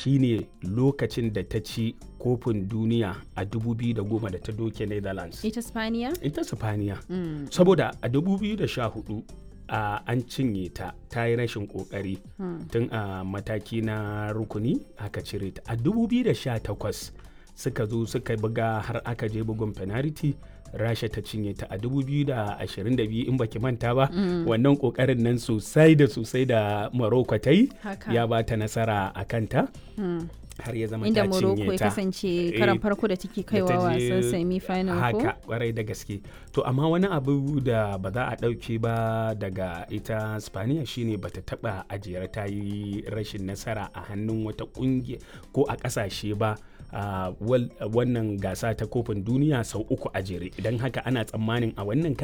shine lokacin da ta ci kofin duniya a 2010 da ta doke netherlands ita spaniya ita sifaniya saboda a 2014 a an cinye ta ta yi rashin kokari tun a mataki na rukuni aka cire ta a 2018 suka zo suka buga har aka je bugun penalty rasha ta cinye ta a 2022 in baki manta ba wannan kokarin nan sosai da sosai da morocco ta yi Haka. ya ba ta nasara a kanta har ya zama inda ta morocco cinye ya ta kasance Eh, karan farko da take kaiwa da ta je wasan semi final ko haka kwarai da gaske to amma wani abu da ba za a ɗauke ba daga ita spaniya shine bata taba ajiyar ta yi rashin nasara a hannun wata ƙungiya ko a ƙasashe ba a wal- wannan gasa ta kofin duniya sau uku a jere idan haka ana tsammanin a wannan